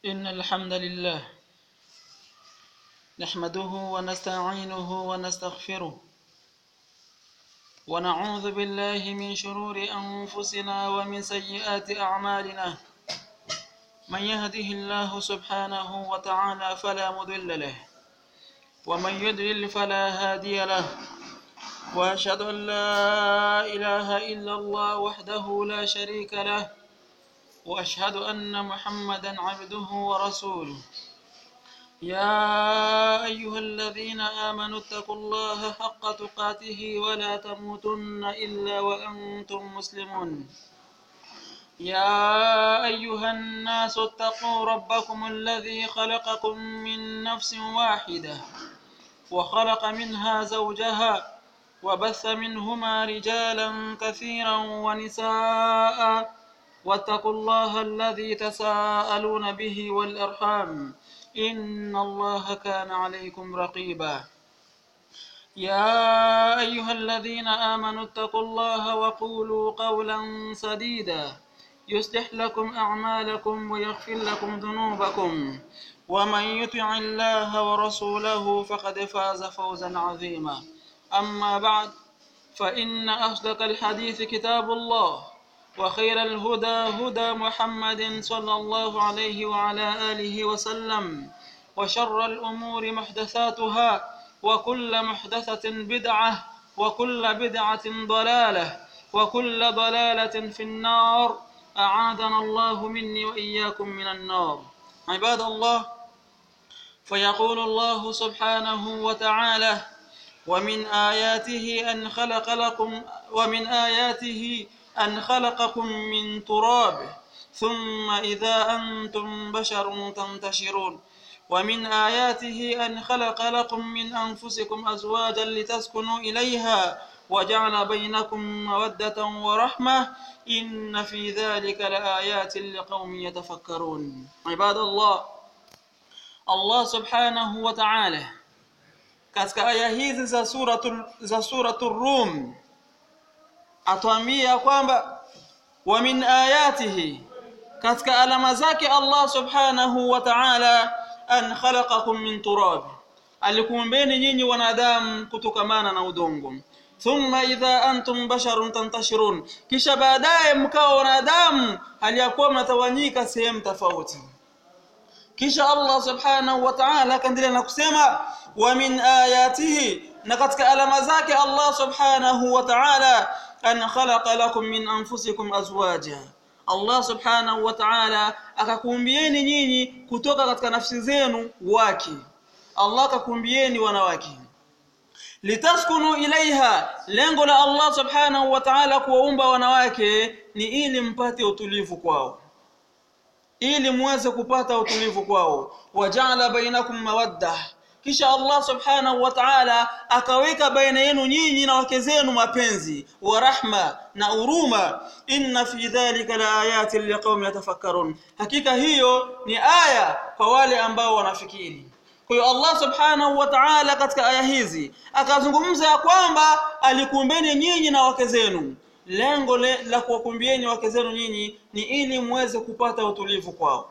إن الحمد لله نحمده ونستعينه ونستغفره ونعوذ بالله من شرور أنفسنا ومن سيئات أعمالنا من يهده الله سبحانه وتعالى فلا مضل له ومن يضلل فلا هادي له وأشهد أن لا إله إلا الله وحده لا شريك له واشهد ان محمدا عبده ورسوله يا ايها الذين امنوا اتقوا الله حق تقاته ولا تموتن الا وانتم مسلمون يا ايها الناس اتقوا ربكم الذي خلقكم من نفس واحده وخلق منها زوجها وبث منهما رجالا كثيرا ونساء واتقوا الله الذي تساءلون به والأرحام إن الله كان عليكم رقيبا يا أيها الذين آمنوا اتقوا الله وقولوا قولا سديدا يصلح لكم أعمالكم ويغفر لكم ذنوبكم ومن يطع الله ورسوله فقد فاز فوزا عظيما أما بعد فإن أصدق الحديث كتاب الله وخير الهدى هدى محمد صلى الله عليه وعلى آله وسلم وشر الأمور محدثاتها وكل محدثة بدعة وكل بدعة ضلالة وكل ضلالة في النار أعاذنا الله مني وإياكم من النار عباد الله فيقول الله سبحانه وتعالى ومن آياته أن خلق لكم ومن آياته أن خلقكم من تراب ثم إذا أنتم بشر تنتشرون ومن آياته أن خلق لكم من أنفسكم أزواجا لتسكنوا إليها وجعل بينكم مودة ورحمة إن في ذلك لآيات لقوم يتفكرون عباد الله Allah subhanahu wa ta'ala katika aya hizi za suratul za suratul Rum atuambia kwamba wa min ayatihi katika alama zake Allah subhanahu wa ta'ala an khalaqakum min turab alikuumbeni nyinyi wanadamu kutokamana na udongo thumma idha antum basharun tantashirun kisha baadaye mkawa wanadamu haliyakuwa mnatawanyika sehemu tofauti kisha Allah subhanahu wa ta'ala akaendelea na kusema wa min ayatihi na katika alama zake Allah subhanahu wa ta'ala an khalaqa lakum min anfusikum azwaja Allah subhanahu wa ta'ala akakuumbieni nyinyi kutoka katika nafsi zenu wake Allah akakuumbieni wanawake litaskunu ilaiha lengo la Allah subhanahu wa ta'ala kuwaumba wanawake ni ili mpate utulivu kwao ili muweze kupata utulivu kwao waja'ala bainakum mawadda kisha Allah subhanahu wa ta'ala akaweka baina yenu nyinyi na wake zenu mapenzi wa rahma na huruma inna fi dhalika la ayatin liqaumin yatafakkarun hakika hiyo ni aya kwa wale ambao wanafikiri kwa hiyo Allah subhanahu wa ta'ala katika aya hizi akazungumza ya kwamba alikuumbeni nyinyi na wake zenu lengo le, la kuwakumbieni wake zenu nyinyi ni ili muweze kupata utulivu kwao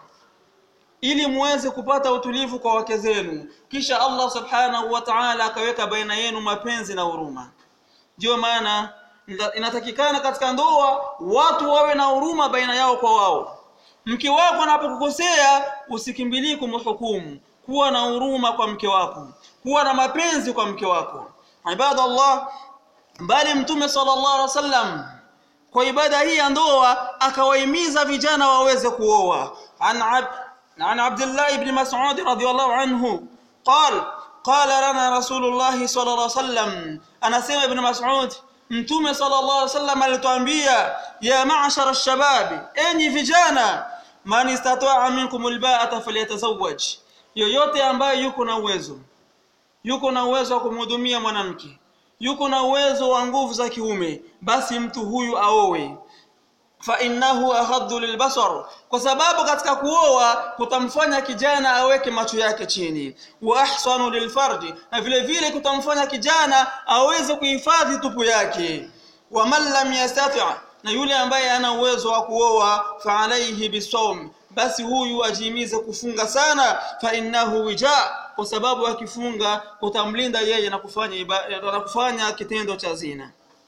ili muweze kupata utulivu kwa wake zenu kisha Allah subhanahu wa ta'ala akaweka baina yenu mapenzi na huruma ndio maana inatakikana katika ndoa watu wawe na huruma baina yao kwa wao mke wako anapokukosea usikimbilie kumhukumu kuwa na huruma kwa mke wako kuwa na mapenzi kwa mke wako ibadallah bali mtume sallallahu alaihi wasallam kwa ibada hii ya ndoa akawahimiza vijana waweze kuoa an عن عبد الله بن مسعود رضي الله عنه قال قال لنا رسول الله صلى الله عليه وسلم أنا سمع ابن مسعود mtume sallallahu alaihi wasallam alituambia ya ma'shar ash-shabab enyi vijana man istata'a minkum al-ba'ata falyatazawwaj yoyote ambaye yuko na uwezo yuko na uwezo wa kumhudumia mwanamke yuko na uwezo wa nguvu za kiume basi mtu huyu aowe fa innahu ahaddu lilbasar kwa sababu katika kuoa kutamfanya kijana aweke macho yake chini wa ahsanu lilfarji na vile vile kutamfanya kijana aweze kuhifadhi tupu yake wa man lam yastati' na yule ambaye ana uwezo wa kuoa fa alayhi bisawm basi huyu ajihimize kufunga sana fa innahu wija kwa sababu akifunga kutamlinda yeye na kufanya ibada na kufanya kitendo cha zina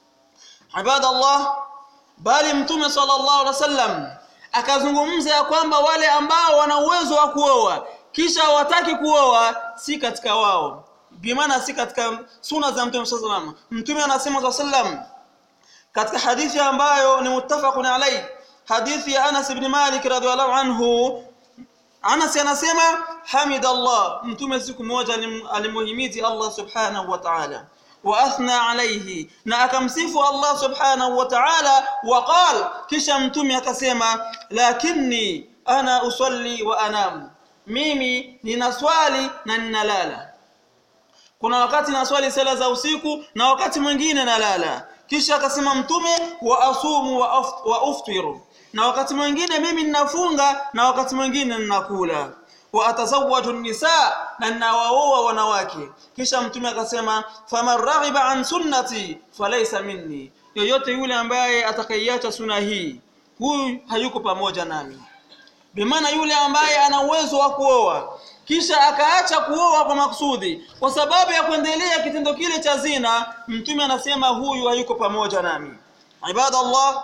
ibadallah bali mtume sallallahu alaihi wasallam akazungumza ya kwamba wale ambao wana uwezo wa kuoa kisha hawataki kuoa si katika wao bimaana si katika suna za mtume sallallahu alaihi wasallam mtume anasema sallam katika hadithi ambayo ni muttafaqun alayhi hadithi ya Anas ibn Malik radhiallahu anhu Anas anasema hamidallah mtume siku moja alimuhimidi Allah subhanahu wa ta'ala wa athna alayhi na akamsifu Allah subhanahu wa ta'ala wa qala kisha mtume akasema lakinni ana usalli wa anam mimi ninaswali na ninalala kuna wakati naswali sala za usiku na wakati mwingine nalala kisha akasema mtume wa asumu wa, aft, wa uftiru na wakati mwingine mimi ninafunga na wakati mwingine ninakula wa atazawwaju nisa na ninawaoa wanawake kisha mtume akasema faman raghiba an sunnati falaysa minni yoyote yule ambaye atakaiacha suna hii huyu hayuko pamoja nami bimaana yule ambaye ana uwezo wa kuoa kisha akaacha kuoa kwa makusudi kwa sababu ya kuendelea kitendo kile cha zina mtume anasema huyu hayuko pamoja nami ibadallah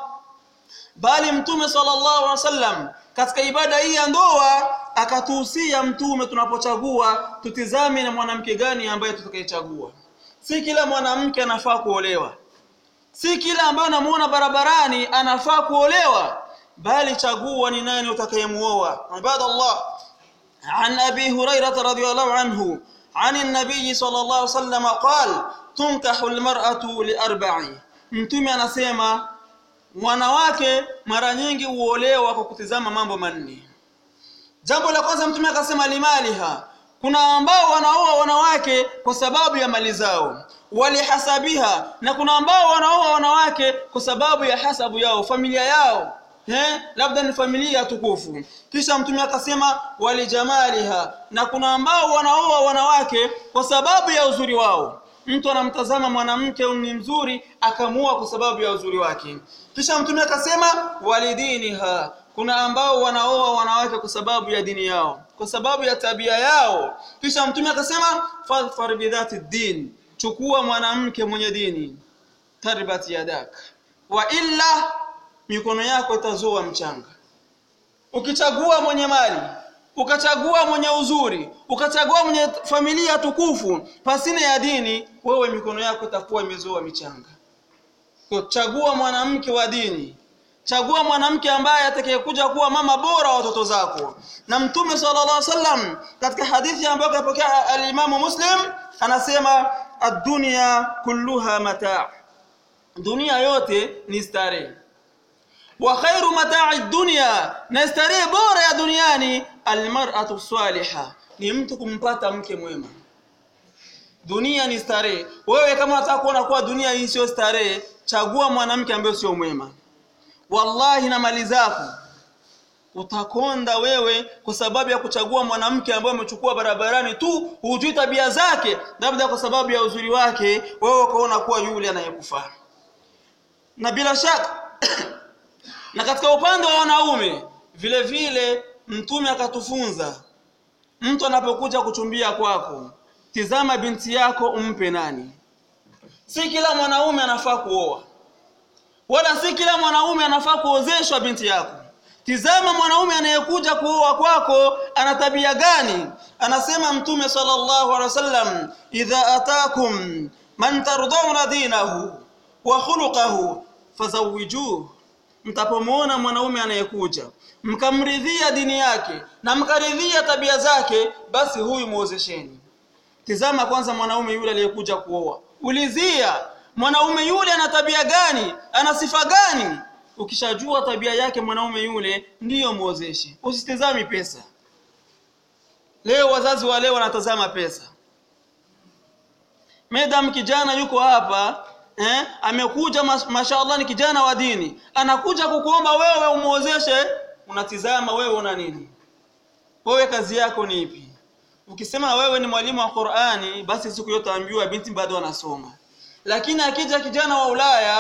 bali mtume sallallahu alaihi wasallam katika ibada hii ya ndoa akatuhusia mtume tunapochagua tutizame na mwanamke gani ambaye tutakayechagua si kila mwanamke anafaa kuolewa si kila ambaye unamuona barabarani anafaa kuolewa bali chagua ni nani utakayemuoa ibadallah عن أبي هريرة رضي الله عنه عن النبي صلى الله عليه وسلم قال تنكح المرأة لأربع mtume anasema mwanawake mara nyingi huolewa kwa kutizama mambo manne jambo la kwanza mtume akasema limaliha kuna ambao wanaoa wanawake kwa sababu ya mali zao walihasabiha na kuna ambao wanaoa wanawake kwa sababu ya hasabu yao familia yao He? labda ni familia tukufu kisha mtume akasema walijamaliha na kuna ambao wanaoa wanawake kwa sababu ya uzuri wao mtu anamtazama mwanamke ni mzuri akamuoa kwa sababu ya uzuri wake kisha mtume akasema walidiniha kuna ambao wanaoa wanawake kwa sababu ya dini yao kwa sababu ya tabia yao kisha mtume akasema fadfar bidhati din chukua mwanamke mwenye dini tarbat yadak wa illa mikono yako itazoa mchanga ukichagua mwenye mali ukachagua mwenye uzuri ukachagua mwenye familia tukufu pasina ya dini wewe mikono yako itakuwa imezoa michanga kwa chagua mwanamke wa dini chagua mwanamke ambaye atakayekuja kuwa mama bora wa watoto zako na mtume sallallahu alaihi wasallam katika hadithi ambayo kapokea al-Imamu Muslim anasema ad-dunya kulluha mata' dunia yote ni starehe wa khairu mata'i dunya na starehe bora ya duniani almar'atu salihah ni mtu kumpata mke mwema dunia ni starehe wewe kama unataka kuona kuwa dunia hii sio starehe chagua mwanamke ambaye sio mwema wallahi na mali zako utakonda wewe kwa sababu ya kuchagua mwanamke ambaye umechukua barabarani tu hujui tabia zake labda kwa sababu ya uzuri wake wewe ukaona kuwa yule anayekufaa na bila shaka na katika upande wa wanaume vile vile mtume akatufunza mtu anapokuja kuchumbia kwako tizama binti yako umpe nani si kila mwanaume anafaa kuoa wala si kila mwanaume anafaa kuozeshwa binti yako tizama mwanaume anayekuja kuoa kwako ana tabia gani anasema mtume sallallahu alaihi wasallam idha atakum man tardawna dinahu wa khuluquhu fazawijuhu mtapomwona mwanaume anayekuja mkamridhia dini yake na mkaridhia tabia zake basi huyu muozesheni tizama kwanza mwanaume yule aliyekuja kuoa ulizia mwanaume yule ana tabia gani ana sifa gani ukishajua tabia yake mwanaume yule ndiyo muozeshe usitizami pesa leo wazazi wa leo wanatazama pesa medam kijana yuko hapa eh, amekuja mashaallah ni kijana wa dini anakuja kukuomba wewe umuozeshe unatizama wewe una nini wewe kazi yako ni ipi ukisema wewe ni mwalimu wa Qur'ani basi siku yote ambiwa binti bado anasoma lakini akija kijana wa Ulaya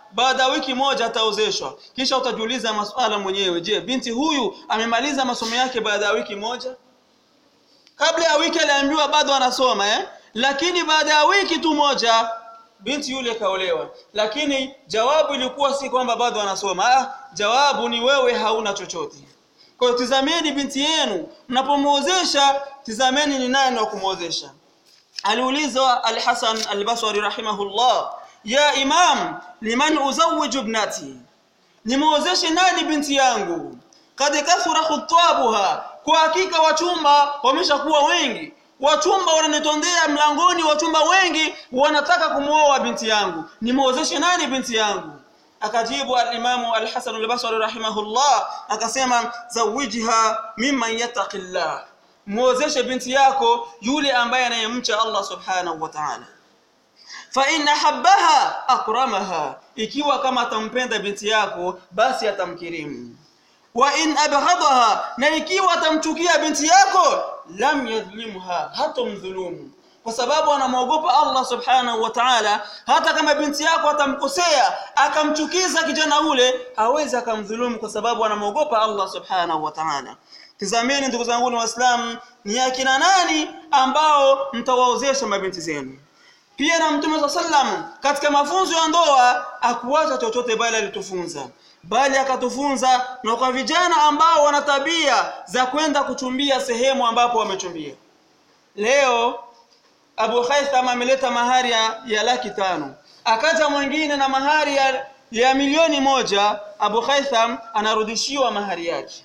baada ya wiki moja ataozeshwa kisha utajiuliza maswala mwenyewe je binti huyu amemaliza masomo yake baada ya wiki moja kabla ya wiki aliambiwa bado anasoma eh? lakini baada ya wiki tu moja binti yule kaolewa lakini jawabu ilikuwa si kwamba bado anasoma ah, jawabu ni wewe hauna chochote kwa hiyo tizameni binti yenu mnapomwozesha tizameni ni nani wa kumwozesha aliulizwa al-Hasan al-Basri rahimahullah ya imam liman uzawwiju ibnati nimwozeshe nani binti yangu kad kathura khutabuha kwa hakika wachumba wameshakuwa wengi wachumba wananitondea mlangoni wachumba wengi wanataka kumwoa binti yangu nimwozeshe nani binti yangu akajibu al-Imamu al-Hasan al-Basri rahimahullah akasema zawijha mimman yattaqillah muozeshe binti yako yule ambaye anayemcha Allah subhanahu wa ta'ala fa in habbaha akramaha ikiwa kama atampenda binti yako basi atamkirimu wa in abghadaha na ikiwa atamchukia binti yako lam yadhlimha hatomdhulumu kwa sababu anamwogopa Allah subhanahu wa ta'ala hata kama binti yako atamkosea akamchukiza kijana ule hawezi akamdhulumu kwa sababu anamwogopa Allah subhanahu wa ta'ala tizameni ndugu zangu waislamu ni akina nani ambao mtawaozesha mabinti zenu pia na mtume sallam katika mafunzo ya ndoa akuacha chochote bali alitufunza bali akatufunza na kwa vijana ambao wana tabia za kwenda kuchumbia sehemu ambapo wamechumbia leo Abu Haitham ameleta mahari ya, ya laki tano akaja mwingine na mahari ya, ya milioni moja Abu Haitham anarudishiwa mahari yake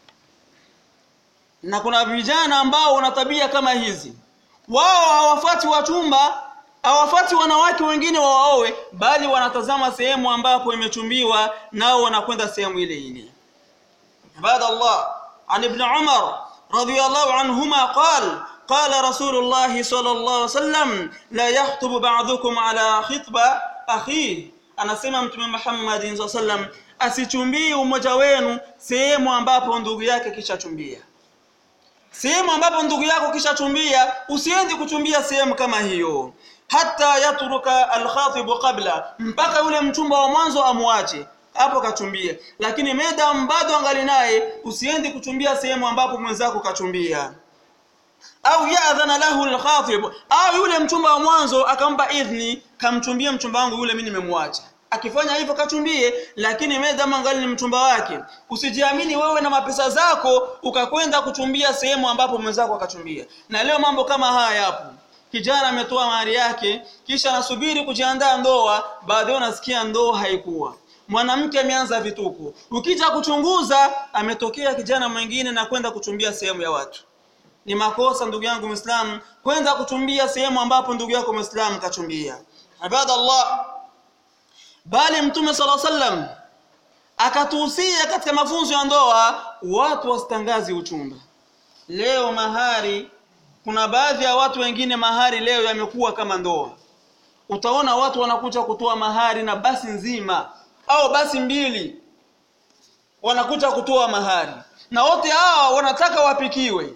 na kuna vijana ambao wana tabia kama hizi wao hawafati wachumba hawafati wanawake wengine wawaowe bali wanatazama sehemu ambapo imechumbiwa nao wanakwenda sehemu ile ile ibada Allah an ibn Umar radiyallahu anhuma qala قال رسول الله صلى الله عليه وسلم لا يخطب بعضكم على خطبة أخيه anasema mtume Muhammad sallallahu alaihi wasallam asichumbie umoja wenu sehemu ambapo ndugu yake kishachumbia sehemu ambapo ndugu yako kishachumbia usiende kuchumbia sehemu kama hiyo hata yatruka alkhatib qabla mpaka yule mchumba wa mwanzo amwache hapo kachumbia lakini medam bado angali naye usiende kuchumbia sehemu ambapo mwenzako kachumbia au yadhana lahu alkhatib au yule mchumba wa mwanzo akampa idhni kamchumbie mchumba wangu yule mimi nimemwacha akifanya hivyo kachumbie lakini medam angali ni mchumba wake usijiamini wewe na mapesa zako ukakwenda kuchumbia sehemu ambapo mwenzako akachumbia na leo mambo kama haya yapo kijana ametoa mahari yake kisha anasubiri kujiandaa ndoa baadaye unasikia ndoa haikuwa mwanamke ameanza vituko ukija kuchunguza ametokea kijana mwingine na kwenda kuchumbia sehemu ya watu ni makosa ndugu yangu Muislamu kwenda kuchumbia sehemu ambapo ndugu yako Muislamu kachumbia ibadallah bali mtume sala sallam akatuhusia katika mafunzo ya ndoa watu wasitangazi uchumba leo mahari kuna baadhi ya watu wengine mahari leo yamekuwa kama ndoa utaona watu wanakuja kutoa mahari na basi nzima au basi mbili wanakuja kutoa mahari na wote hawa wanataka wapikiwe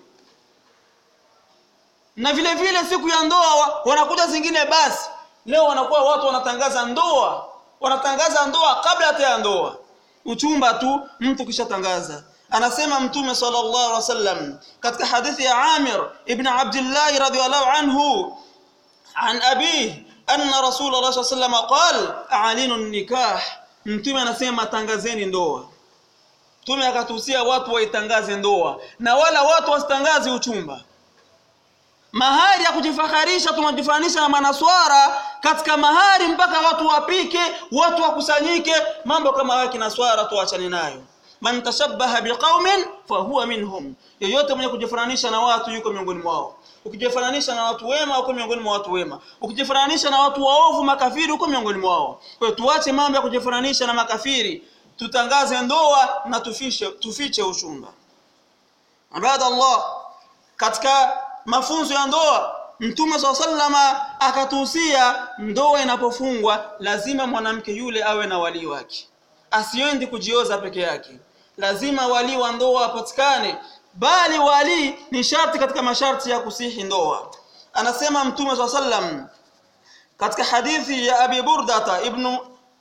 na vile vile siku ya ndoa wanakuja zingine basi leo wanakuwa watu wanatangaza ndoa wanatangaza ndoa kabla hata ya ndoa uchumba tu mtu kishatangaza anasema mtume sallallahu alaihi wasallam katika hadithi ya Amir ibn Abdullah radhiyallahu anhu an abi anna rasulullah sallallahu alaihi wasallam qala a'linu nikah mtume anasema tangazeni ndoa mtume akatuhusia watu waitangaze ndoa na wala watu wasitangaze uchumba mahari ya kujifaharisha tunajifanisha na manaswara katika mahari mpaka watu wapike watu wakusanyike mambo kama hayo kinaswara tuachane nayo man tashabbaha biqaumin fahuwa minhum yoyote mwenye kujifananisha na watu yuko miongoni mwao ukijifananisha na watu wema uko miongoni mwa watu wema ukijifananisha na watu waovu makafiri uko miongoni mwao kwa hiyo tuache mambo ya kujifananisha na makafiri tutangaze ndoa na tufiche tufiche uchumba ibadallah katika mafunzo ya ndoa mtume swalla sallama akatuhusia ndoa inapofungwa lazima mwanamke yule awe na wali wake asiendi kujioza peke yake lazima wali wa ndoa apatikane bali wali ni sharti katika masharti ya kusihi ndoa anasema mtume swalla sallam katika hadithi ya abi burdata ibn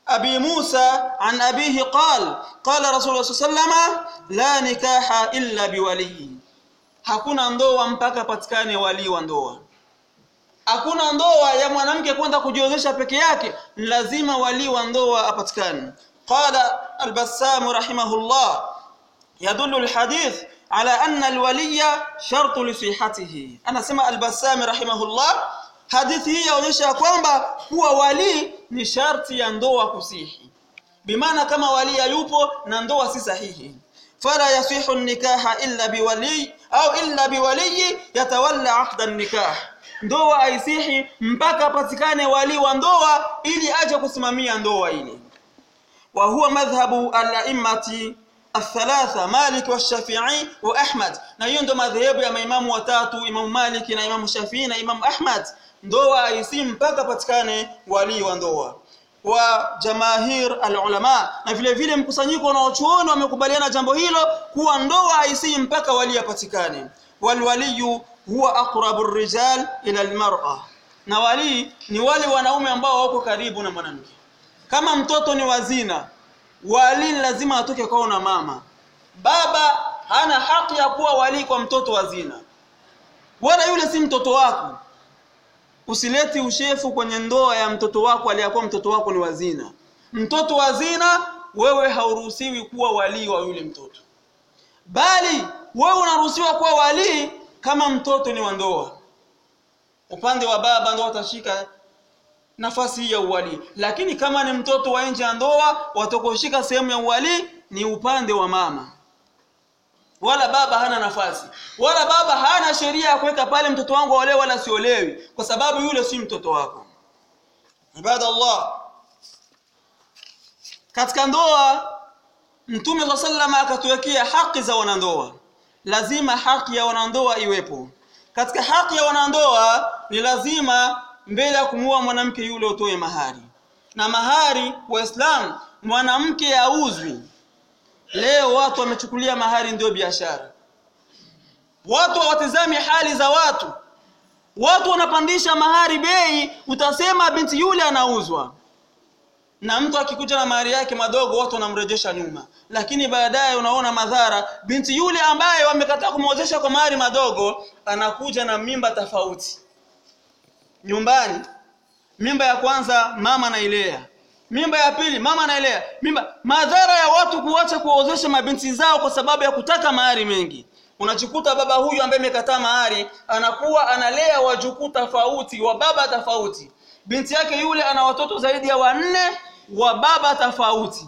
أبي موسى عن أبيه قال قال رسول الله صلى الله عليه وسلم لا نكاح إلا بولي hakuna ndoa mpaka patikane walii wa ndoa hakuna ndoa ya mwanamke kwenda kujiozesha peke yake lazima walii wa ndoa apatikane qala albassam rahimahullah yadullu alhadith ala anna alwaliya shartu lisihatihi anasema albassam rahimahullah hadithi hii yaonyesha kwamba kuwa walii ni sharti ya ndoa kusihi bimaana kama walii hayupo na ndoa si sahihi fala yasihu nikaha illa biwali au illa biwaliyi yatawalla aqda nikah ndoa haisihi mpaka patikane wali wa ndoa ili aje kusimamia ndoa ile wa huwa madhhabu al-a'immati الثلاثة مالك والشافعي وأحمد na hiyo ndo madhehebu ya maimamu watatu Imam Malik na Imam Shafi'i na Imam Ahmad ndoa haisi mpaka patikane wali wa ndoa wa jamahir alulama na vile vile mkusanyiko na wachuoni wamekubaliana jambo hilo kuwa ndoa haisi mpaka wali apatikane walwaliyu huwa aqrabu rijal ila almar'a na wali ni wale wanaume ambao wako karibu na mwanamke kama mtoto ni wazina wali lazima atoke kwao na mama baba hana haki ya kuwa wali kwa mtoto wazina wala yule si mtoto wako usileti ushefu kwenye ndoa ya mtoto wako aliyakuwa mtoto wako ni wazina mtoto wazina wewe hauruhusiwi kuwa walii wa yule mtoto bali wewe unaruhusiwa kuwa walii kama mtoto ni wa ndoa upande wa baba ndio watashika nafasi hii ya uwali lakini kama ni mtoto wa nje ya ndoa watakoshika sehemu ya uwali ni upande wa mama wala baba hana nafasi wala baba hana sheria ya kuweka pale mtoto wangu aolewe wala siolewi kwa sababu yule si mtoto wako ibadallah katika ndoa mtume wa sallama akatuwekea haki za wanandoa lazima haki ya wanandoa iwepo katika haki ya wanandoa ni lazima mbele ya kumuoa mwanamke yule utoe mahari na mahari waislamu mwanamke auzwi leo watu wamechukulia mahari ndio biashara watu hawatizami hali za watu watu wanapandisha mahari bei utasema binti yule anauzwa na mtu akikuja na mahari yake madogo watu wanamrejesha nyuma lakini baadaye unaona madhara binti yule ambaye wamekataa kumwozesha kwa mahari madogo anakuja na mimba tofauti nyumbani mimba ya kwanza mama anailea mimba ya pili mama anailea mimba madhara ya watu kuacha kuwaozesha mabinti zao kwa sababu ya kutaka mahari mengi unachikuta baba huyu ambaye amekataa mahari anakuwa analea wajukuu tofauti wa baba tofauti binti yake yule ana watoto zaidi ya wanne wa baba tofauti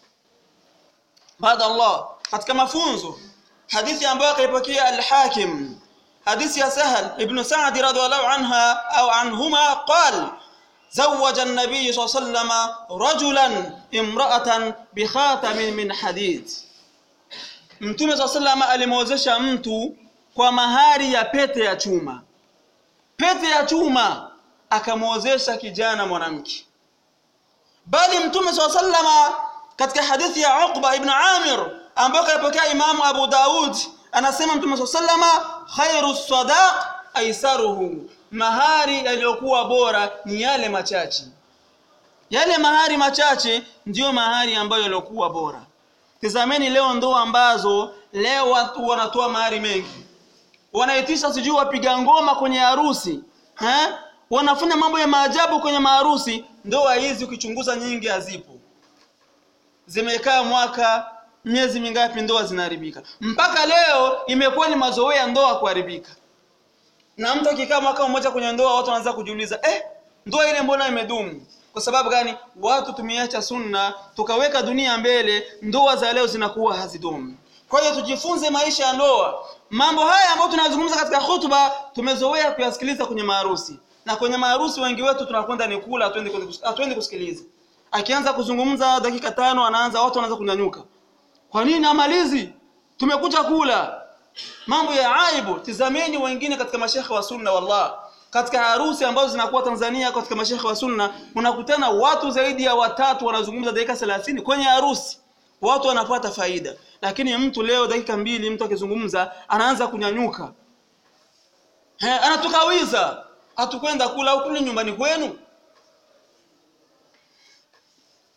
baada Allah katika mafunzo hadithi ambayo akaipokea al-Hakim حديث يا سهل ابن سعد رضي الله عنها أو عنهما قال زوج النبي صلى الله عليه وسلم رجلا امرأة بخاتم من حديد mtume saa salama alimwozesha mtu kwa mahari ya pete ya chuma pete ya chuma akamwozesha kijana mwanamke bali mtume saa salama katika hadithi ya uqba ibn amir ambayo kaipokea imamu abu daud anasema mtume saa salama khairu sadaq aisaruhu mahari yaliyokuwa bora ni yale machache yale mahari machache ndiyo mahari ambayo yaliokuwa bora tizameni leo ndoa ambazo leo watu wanatoa mahari mengi wanaitisha sijui wapiga ngoma kwenye harusi eh? wanafanya mambo ya maajabu kwenye maharusi ndoa hizi ukichunguza nyingi hazipo zimekaa mwaka miezi mingapi ndoa zinaharibika mpaka leo imekuwa ni mazoea ndoa kuharibika na mtu akikaa mwaka mmoja kwenye ndoa watu wanaanza kujiuliza eh ndoa ile mbona imedumu kwa sababu gani watu tumeacha sunna tukaweka dunia mbele ndoa za leo zinakuwa hazidumu kwa hiyo tujifunze maisha ya ndoa mambo haya ambayo tunazungumza katika hutuba tumezoea kuyasikiliza kwenye maharusi na kwenye maharusi wengi wetu tunakwenda ni kula hatuendi kusikiliza akianza kuzungumza dakika tano anaanza watu wanaanza kunyanyuka kwa nini amalizi tumekuja kula mambo ya aibu tizameni wengine katika mashekhe wa sunna wallah katika harusi ambazo zinakuwa Tanzania katika mashekhe wa sunna unakutana watu zaidi ya watatu wanazungumza dakika 30 kwenye harusi watu wanapata faida lakini mtu leo dakika mbili mtu akizungumza anaanza kunyanyuka He, anatukawiza hatukwenda kula au kule nyumbani kwenu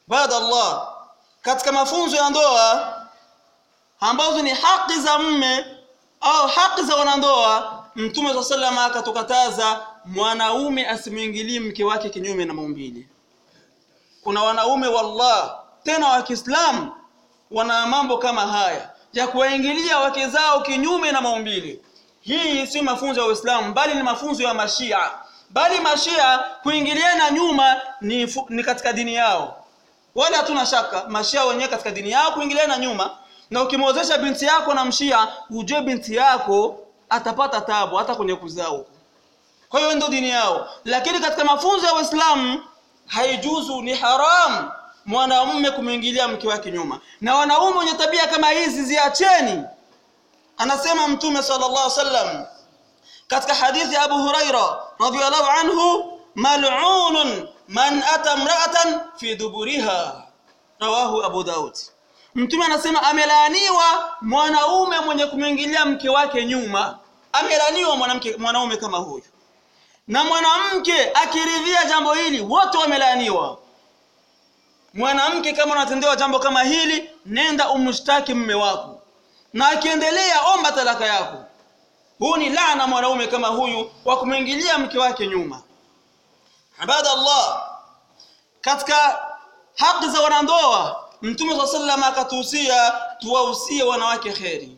baada Allah katika mafunzo ya ndoa ambazo ni haki za mme au haki za wanandoa mtume swalla sallam akatukataza mwanaume asimwingilie mke wake kinyume na maumbile kuna wanaume wallah tena wa Kiislamu wana mambo kama haya ya kuwaingilia wake zao kinyume na maumbile hii si mafunzo ya Uislamu bali ni mafunzo ya mashia bali mashia kuingiliana nyuma ni, fu, ni katika dini yao wala hatuna shaka mashia wenyewe katika dini yao kuingiliana nyuma na ukimwozesha binti yako na mshia ujue binti yako atapata tabu hata kwenye kuzaa huko kwa hiyo ndio dini yao lakini katika mafunzo ya Uislamu haijuzu ni haram mwanamume kumwingilia mke wake nyuma na wanaume wenye tabia kama hizi ziacheni anasema mtume sallallahu alaihi wasallam katika hadithi ya Abu Huraira radhiyallahu anhu mal'unun man ata imra'atan fi duburiha rawahu Abu Daud mtume anasema amelaaniwa mwanaume mwenye kumwingilia mke wake nyuma amelaaniwa mwanamke mwanaume kama huyu na mwanamke akiridhia jambo hili wote wamelaaniwa mwanamke kama unatendewa jambo kama hili nenda umshtaki mume wako na akiendelea omba talaka yako huu ni laana mwanaume kama huyu wa kumwingilia mke wake nyuma ibada Allah katika haki za wanandoa mtume swalla sallam akatuhusia tuwahusie wanawake kheri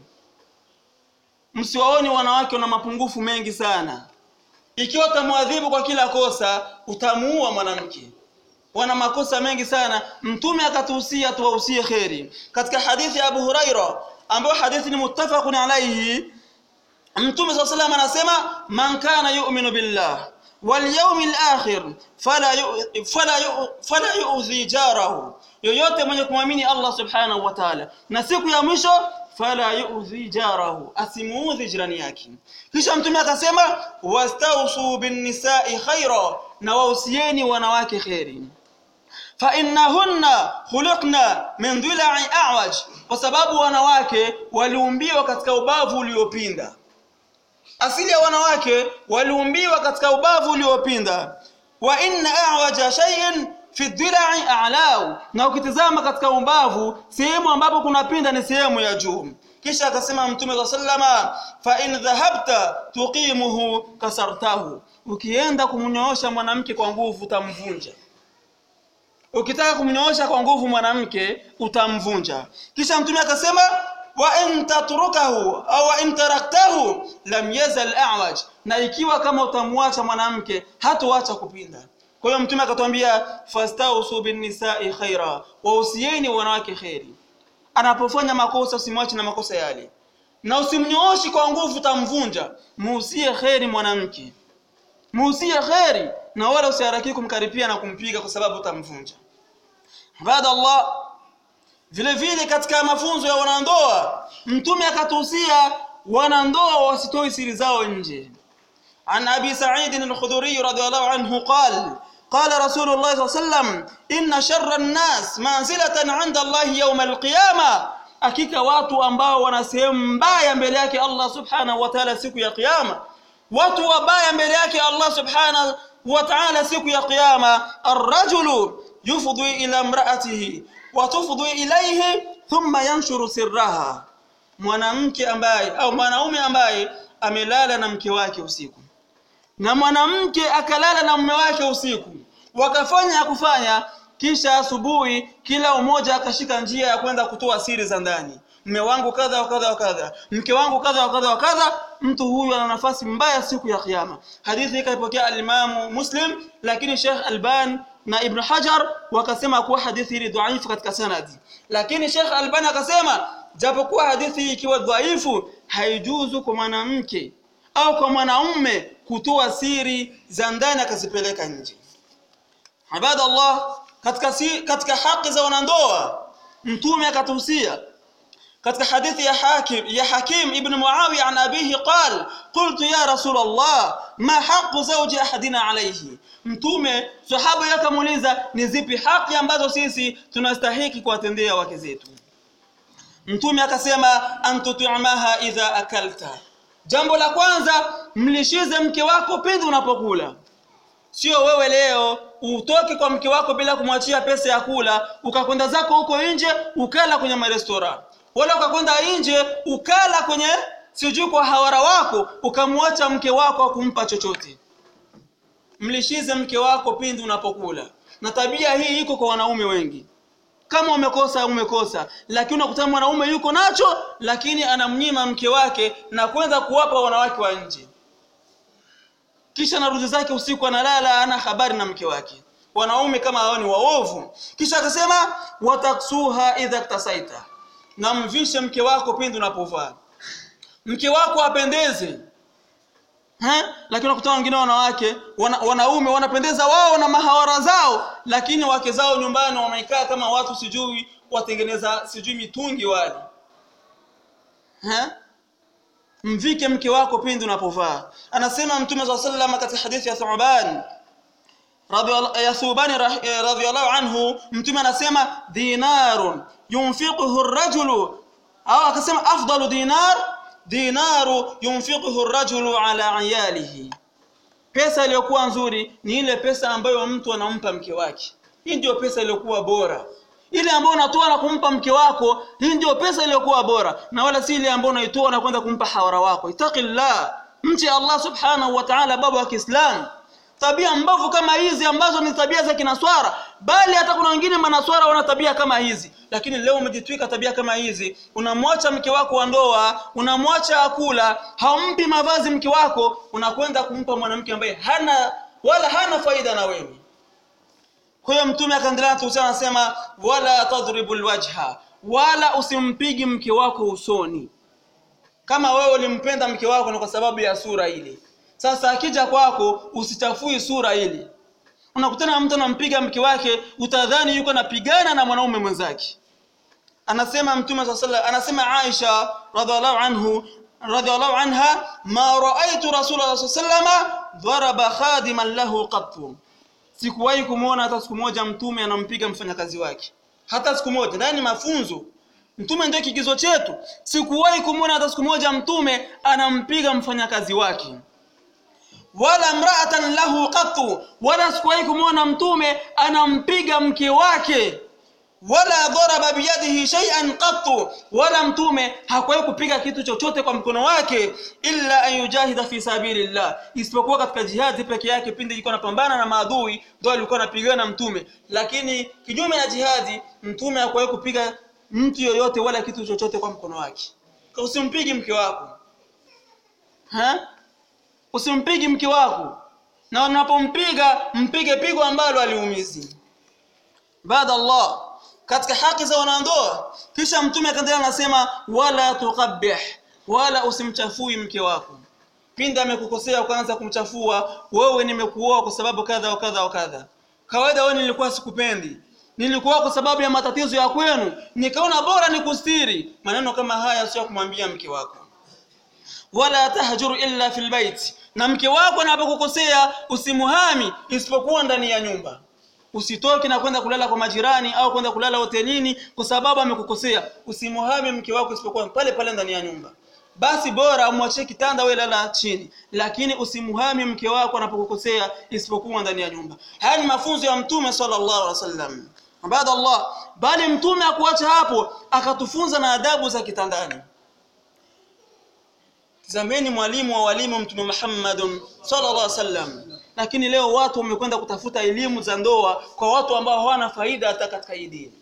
msiwaoni wanawake wana mapungufu mengi sana ikiwa utamwadhibu kwa kila kosa utamuua mwanamke wana makosa mengi sana mtume akatuhusia tuwahusie kheri katika hadithi ya Abu Huraira ambayo hadithi ni muttafaqun alayhi mtume swalla sallam anasema man kana yu'minu billah wal yawmil akhir fala yu, fala yu, fala yu'dhi jarahu yoyote mwenye kumwamini Allah subhanahu wa ta'ala na siku ya mwisho fala yu'dhi jarahu asimuudhi jirani yake kisha mtume akasema wastausu bin nisa'i khaira na wausieni wanawake khairi fa innahunna khuliqna min dhila'i a'waj kwa sababu wanawake waliumbiwa katika ubavu uliopinda asili ya wanawake waliumbiwa katika ubavu uliopinda wa inna a'waja shay'in fi dhila'i a'lau na ukitizama katika ubavu sehemu ambapo kunapinda ni sehemu ya juu kisha akasema mtume wa sallama fa in dhahabta tuqimuhu kasartahu ukienda kumnyoosha mwanamke kwa nguvu utamvunja ukitaka kumnyoosha kwa nguvu mwanamke utamvunja kisha mtume akasema wa in tatrukahu au in taraktahu lam yazal a'waj na ikiwa kama utamwacha mwanamke hatoacha kupinda kwa hiyo mtume akatwambia fastausu bin nisa'i khaira wausieni wanawake khairi anapofanya makosa usimwache na makosa yale na usimnyooshi kwa nguvu utamvunja muusie kheri mwanamke muusie kheri na wala usiharaki kumkaripia na kumpiga kwa sababu utamvunja baada Allah vile vile katika mafunzo ya wanandoa mtume akatuhusia wanandoa wasitoi siri zao nje عن أبي سعيد الخدري رضي الله عنه قال قال رسول الله صلى الله عليه وسلم إن شر الناس منزلة عند الله يوم القيامة hakika watu ambao wana sehemu mbaya mbele yake Allah subhanahu wa ta'ala siku ya kiyama watu wabaya mbele yake Allah subhanahu wa ta'ala siku ya kiyama arrajulu yufdi ila imra'atihi wa tufdi ilayhi thumma yanshuru sirraha mwanamke ambaye au mwanaume ambaye amelala na mke wake usiku na mwanamke akalala na mume wake usiku wakafanya ya kufanya kisha asubuhi kila umoja akashika njia ya kwenda kutoa siri za ndani mume wangu kadha wa kadha wa kadha mke wangu kadha wa kadha wa kadha mtu huyu ana nafasi mbaya siku ya kiyama hadithi hii kaipokea alimamu muslim lakini Sheikh Alban na Ibn Hajar wakasema kuwa hadithi hii dhaifu katika sanadi lakini Sheikh Alban akasema japokuwa hadithi hii ikiwa dhaifu haijuzu kwa mwanamke au kwa mwanaume kutoa siri za ndani akazipeleka nje ibada Allah katika si, katika haki za wanandoa mtume akatuhusia katika hadithi ya hakim ya hakim ibn muawiya an abihi qal qultu ya rasul allah ma haqqu zawji ahadina alayhi mtume sahaba yakamuuliza ni zipi haki ambazo sisi tunastahiki kuwatendea wake zetu mtume akasema antutimaha idha akalta jambo la kwanza mlishize mke wako pindi unapokula sio wewe leo utoke kwa mke wako bila kumwachia pesa ya kula ukakwenda zako huko nje ukala kwenye marestora wala ukakwenda nje ukala kwenye sijui kwa hawara wako ukamwacha mke wako akumpa chochote mlishize mke wako pindi unapokula na tabia hii iko kwa wanaume wengi kama umekosa umekosa lakini unakuta mwanaume yuko nacho lakini anamnyima mke wake na kwenda kuwapa wanawake wa nje kisha narudi zake usiku analala ana habari na mke wake wanaume kama hao ni waovu kisha akasema wataksuha idha ktasaita na mvishe mke wako pindi unapovaa mke wako apendeze Ha? lakini unakuta wengine wanawake wana, wanaume wanapendeza wao na mahawara zao lakini wake zao nyumbani wamekaa kama watu sijui watengeneza sijui mitungi wale ha? mvike mke wako pindi unapovaa anasema mtume saa sallam katika hadithi ya thuban ya thubani radhiallahu anhu mtume anasema dinarun yunfiquhu rajulu au akasema afdalu dinar dinaru yunfiquhu rajulu ala iyalihi pesa iliyokuwa nzuri ni ile pesa ambayo mtu anampa mke wake hii ndio pesa iliyokuwa bora ile ambayo unatoa na kumpa mke wako hii ndio pesa iliyokuwa bora na wala si ile ambayo unaitoa na kwenda kumpa hawara wako itaqillah mche Allah subhanahu wa ta'ala baba wa Kiislamu tabia mbovu kama hizi ambazo ni tabia za kinaswara bali hata kuna wengine manaswara wana tabia kama hizi lakini leo umejitwika tabia kama hizi unamwacha mke wako wa ndoa unamwacha akula haumpi mavazi mke wako unakwenda kumpa mwanamke ambaye hana wala hana faida na wewe kwa hiyo mtume akaendelea kuhusiana anasema wala tadribu alwajha wala usimpigi mke wako usoni kama wewe ulimpenda mke wako ni kwa sababu ya sura ile sasa akija kwako usichafui sura ile unakutana na mtu anampiga mke wake utadhani yuko anapigana na mwanaume mwenzake anasema mtume sallallahu alaihi anasema Aisha radhiallahu anhu radhiallahu anha ma raaitu rasulullah sallallahu alaihi dharaba khadiman lahu qattu sikuwahi kumuona hata siku moja mtume anampiga mfanyakazi wake hata siku moja ndani mafunzo mtume ndio kigizo chetu sikuwahi kumuona hata siku moja mtume anampiga mfanyakazi wake wala mraatan lahu qattu wala sikuwahi kumwona mtume anampiga mke wake wala dharaba biyadihi shay'an qattu wala mtume hakuwahi kupiga kitu chochote kwa mkono wake illa an yujahida fi sabilillah isipokuwa katika jihadi peke yake pindi ilikuwa anapambana na maadui ndio alikuwa anapigana na mtume lakini kinyume na jihadi mtume hakuwahi kupiga mtu yoyote wala kitu chochote kwa mkono wake kwa usimpigi mke wako ha usimpigi mke wako na unapompiga mpige pigo ambalo aliumizi baada Allah katika haki za wanandoa kisha mtume akaendelea anasema wala tuqabbih wala usimchafui mke wako pindi amekukosea kwanza kumchafua wewe nimekuoa kwa sababu kadha wa kadha wa kadha kawaida wewe nilikuwa sikupendi nilikuwa kwa sababu ya matatizo ya kwenu nikaona bora nikustiri maneno kama haya sio kumwambia mke wako wala tahjuru illa fil bait na mke wako anapokukosea usimuhami isipokuwa ndani ya nyumba usitoke na kwenda kulala kwa majirani au kwenda kulala hotelini kwa sababu amekukosea usimuhami mke wako isipokuwa pale pale ndani ya nyumba basi bora umwachie kitanda wewe lala chini lakini usimuhami mke wako anapokukosea isipokuwa ndani ya nyumba haya ni mafunzo ya mtume sallallahu alaihi wasallam baada Allah bali mtume akuacha hapo akatufunza na adabu za kitandani zameni mwalimu wa walimu mtume Muhammad sallallahu alaihi wasallam lakini leo watu wamekwenda kutafuta elimu za ndoa kwa watu ambao hawana faida hata katika hii dini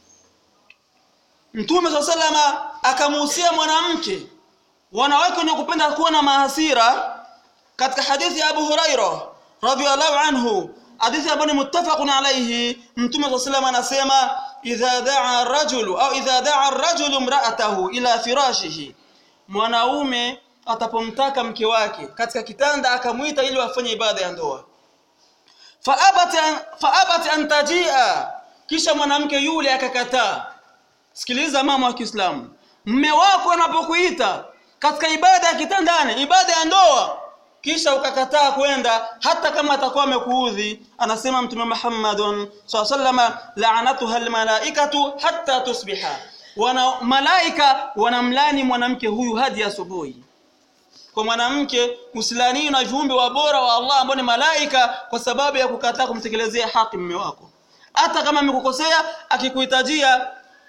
mtume sallallahu alaihi wasallam akamuhusia mwanamke wanawake wenye kupenda kuwa na mahasira katika hadithi ya Abu Huraira radhiallahu anhu hadithi ambayo ni muttafaqun alayhi mtume sallallahu alayhi anasema idha daa rajulu au idha daa rajulu imra'atahu ila firashihi mwanaume atapomtaka mke wake katika kitanda akamwita ili wafanye ibada ya ndoa faabat an, faabat an tajia kisha mwanamke yule akakataa sikiliza mama wa Kiislamu mme wako anapokuita katika ibada ya kitandani ibada ya ndoa kisha ukakataa kwenda hata kama atakuwa amekuudhi anasema mtume Muhammadun sallallahu la'anatuha almalaikatu hatta tusbiha wana malaika wanamlani mwanamke huyu hadi asubuhi kwa mwanamke usilaniwe na viumbe wa bora wa Allah ambao ni malaika kwa sababu ya kukataa kumtekelezea haki mume wako hata kama amekukosea akikuhitajia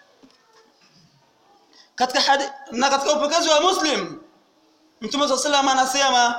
katika hadi, na katika upokezi wa Muslim Mtume صلى الله anasema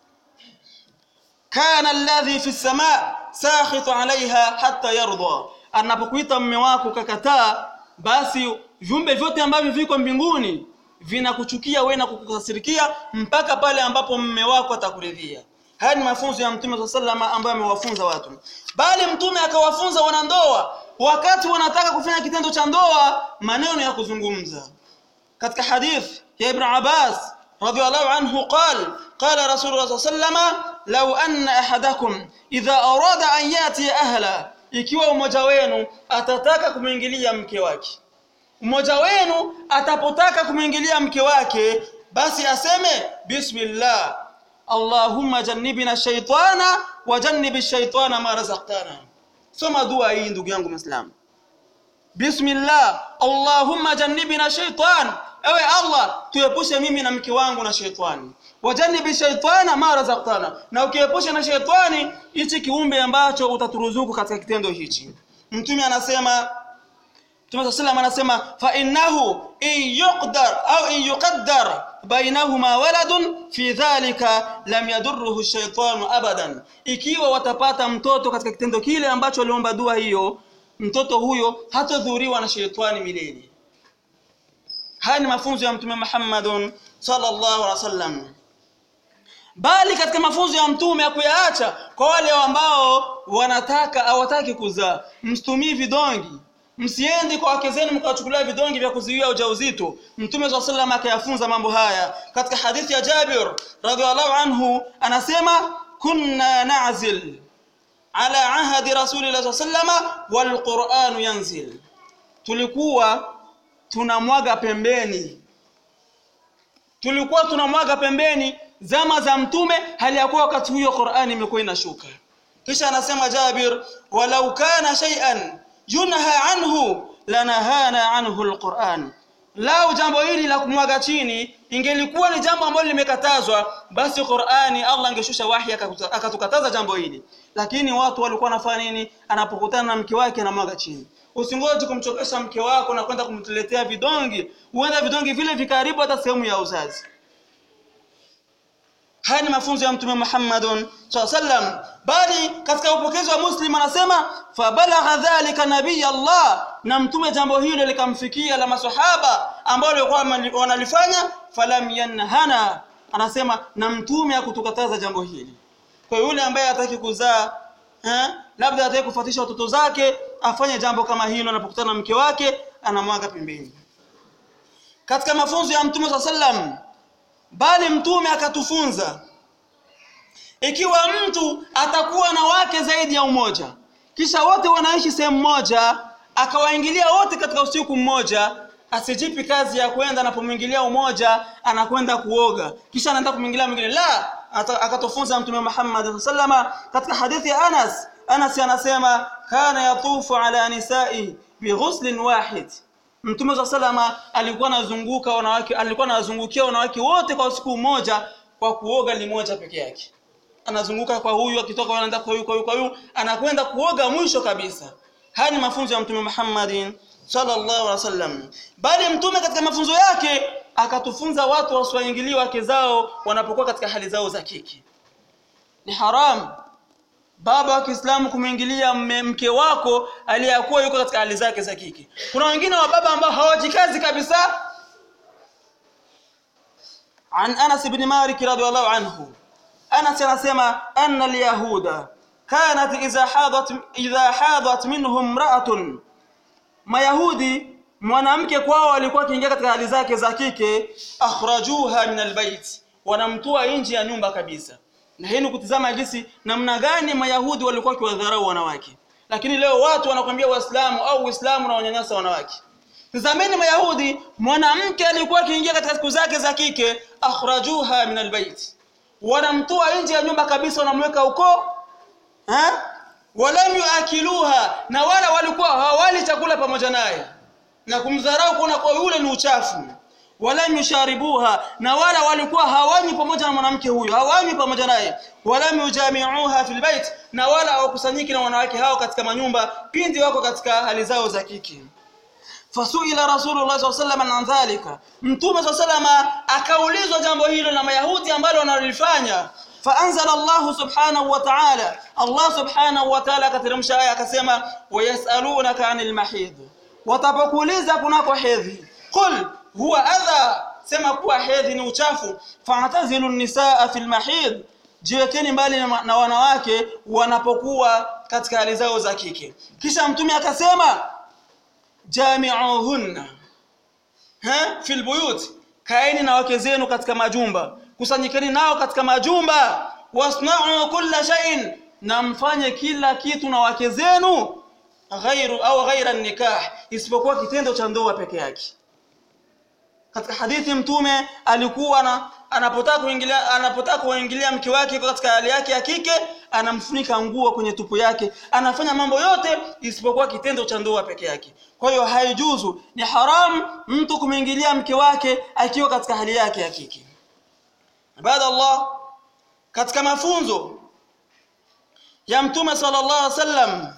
kana alladhi fi samaa sakhitu alaiha hatta yarda anapokuita mume wako kakataa basi viumbe vyote ambavyo viko mbinguni vinakuchukia wewe na kukukasirikia mpaka pale ambapo mume wako atakuridhia haya ni mafunzo ya mtume صلى الله عليه ambayo amewafunza watu bali mtume akawafunza wanandoa wakati wanataka kufanya kitendo cha ndoa maneno ya kuzungumza katika hadith ya ibn Abbas radhiyallahu anhu قال قال رسول الله صلى الله عليه وسلم لو ان احدكم اذا اراد ان ياتي اهلا ikiwa mmoja wenu atataka kumwingilia mke wake mmoja wenu atapotaka kumwingilia mke wake basi aseme bismillah allahumma jannibna shaytana wa jannibi shaytana ma razaqtana soma dua hii ndugu yangu muislamu bismillah allahumma jannibna shaytan ewe allah tuepushe mimi na mke wangu na shetani wajannibi shaytana ma razaqtana na ukiepusha na shetani hichi kiumbe ambacho utaturuzuku katika kitendo hichi mtume anasema Mtume sallam anasema fa innahu in yuqdar au in yuqaddar bainahuma waladun fi dhalika lam yadurruhu shaytanu abadan ikiwa watapata mtoto katika kitendo kile ambacho aliomba dua hiyo mtoto huyo hatodhuriwa na shetani milele haya ni mafunzo ya mtume Muhammadun sallallahu alaihi wasallam bali katika mafunzo ya mtume ya kuyaacha kwa wale ambao wanataka hawataki kuzaa msitumii vidongi msiendi kwa wake zenu mkawachukulia vidongi vya kuzuia ujauzito mtume swalla sallam akayafunza mambo haya katika hadithi ya Jabir radhiallahu anhu anasema kunna na'zil ala ahadi rasulillah sallam wal qur'anu yanzil tulikuwa tunamwaga pembeni tulikuwa tunamwaga pembeni zama za mtume hali ya kuwa wakati huyo Qur'ani imekuwa inashuka kisha anasema Jabir walau kana shay'an yunha anhu lanahana anhu alquran lau jambo hili la kumwaga chini ingelikuwa ni jambo ambalo limekatazwa basi Qur'ani Allah angeshusha wahi akatukataza jambo hili lakini watu walikuwa wanafanya nini anapokutana na mke wake anamwaga chini usingoje kumchokesha mke wako na kwenda kumtuletea vidongi huenda vidongi vile vikaribu hata sehemu ya uzazi haya ni mafunzo ya mtume Muhammadun sallam bali katika upokezi wa Muslim anasema fabalagha dhalika nabii Allah na mtume jambo hilo likamfikia la maswahaba ambao walikuwa wanalifanya falam yanhana anasema na mtume akutukataza jambo hili kwa yule ambaye hataki kuzaa eh labda hataki kufuatisha watoto zake afanye jambo kama hilo anapokutana na mke wake anamwaga pembeni katika mafunzo ya mtume sallam bali mtume akatufunza ikiwa mtu atakuwa na wake zaidi ya umoja kisha wote wanaishi sehemu moja akawaingilia wote katika usiku mmoja asijipi kazi ya kwenda anapomwingilia umoja anakwenda kuoga kisha anaenda kumwingilia mwingine la akatofunza mtume Muhammad sallama katika hadithi ya Anas Anas anasema kana yatufu ala nisai bighuslin wahid Mtume wa salama alikuwa anazunguka wanawake alikuwa anazungukia wanawake wote kwa siku moja kwa kuoga limoja peke yake. Anazunguka kwa huyu akitoka anaenda kwa huyu kwa huyu kwa huyu anakwenda kuoga mwisho kabisa. Haya ni mafunzo ya Mtume Muhammad sallallahu alaihi wasallam. Bali Mtume katika mafunzo yake akatufunza watu wasiwaingilie wake zao wanapokuwa katika hali zao za kiki. Ni haram baba wa Kiislamu kumwingilia mke wako aliyakuwa yuko katika hali zake za kike. Kuna wengine wa baba ambao hawajikazi kabisa. An Anas ibn Malik radhiyallahu anhu. Anas anasema anna al-yahuda kanat idha hadat idha hadat minhum imra'atun Mayahudi mwanamke kwao alikuwa akiingia katika hali zake za kike akhrajuha min albayt wanamtoa nje ya nyumba kabisa na hii ni kutizama jinsi namna gani mayahudi walikuwa wakiwadharau wanawake lakini leo watu wanakwambia waislamu au uislamu na wanyanyasa wanawake tazameni mayahudi mwanamke alikuwa akiingia katika siku zake za kike akhrajuha min albayt wanamtoa nje ya nyumba kabisa wanamweka huko eh walam yuakiluha na wala walikuwa hawali chakula pamoja naye na kumdharau kuona kwa yule ni uchafu walam yusharibuha na wala walikuwa hawanywi pamoja na mwanamke huyo hawanywi pamoja naye walam yujamiuha fil bait na wala hawakusanyiki na wanawake hao katika manyumba pindi wako katika hali zao za kiki fasuila rasulullah saa sallam an dhalika mtume saa salama akaulizwa jambo hilo na mayahudi ambalo wanalifanya faanzala llahu subhanahu wa taala allah subhanahu wa taala akateremsha aya akasema wayasalunaka ani lmahidh watapokuuliza kunako hedhi qul huwa adha sema kuwa hedhi ni uchafu fa'tazilu nisaa fi lmahidh jiwekeni mbali na, na wanawake wanapokuwa katika hali zao za kike kisha mtume akasema jami'uhunna ha fil buyut kaeni na wake zenu katika majumba kusanyikeni nao katika majumba wasna'u kulla shay'in na mfanye kila kitu na wake zenu ghairu au ghaira nikah isipokuwa kitendo cha ndoa peke yake katika hadithi mtume alikuwa na anapotaka kuingilia anapotaka kuingilia mke wake katika hali yake ya kike anamfunika nguo kwenye tupu yake anafanya mambo yote isipokuwa kitendo cha ndoa peke yake kwa hiyo haijuzu ni haramu mtu kumwingilia mke wake akiwa katika hali yake ya kike baada Allah katika mafunzo ya mtume sallallahu alaihi wasallam